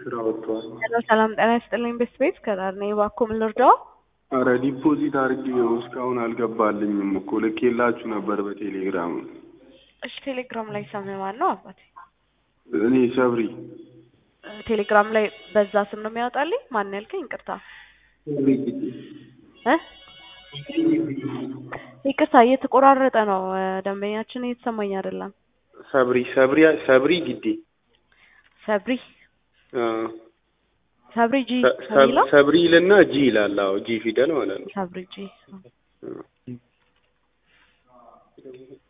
ስራ ወጥቷል። ሄሎ ሰላም ጤና ይስጥልኝ ቤት ቤት ከዳር ነኝ። እባክዎ ምን ልርዳዎ? አረ ዲፖዚት አድርጌው እስካሁን አልገባልኝም እኮ ልኬላችሁ ነበር በቴሌግራም። እሺ ቴሌግራም ላይ ስምህ ማን ነው አባቴ? እኔ ሰብሪ ቴሌግራም ላይ በዛ ስም ነው የሚያወጣልኝ? ማን ያልከኝ? ይቅርታ እ ይቅርታ እየተቆራረጠ ነው ደንበኛችን እየተሰማኝ አይደለም። ሰብሪ ሰብሪ ሰብሪ ግዴ ሰብሪ አ፣ ሰብሪ ጂ ሰ- ሰ- የሚለው ሰብሪ ይልና ጂ ይላል። አዎ ጂ ፊደል ማለት ነው። ሰብሪ ጂ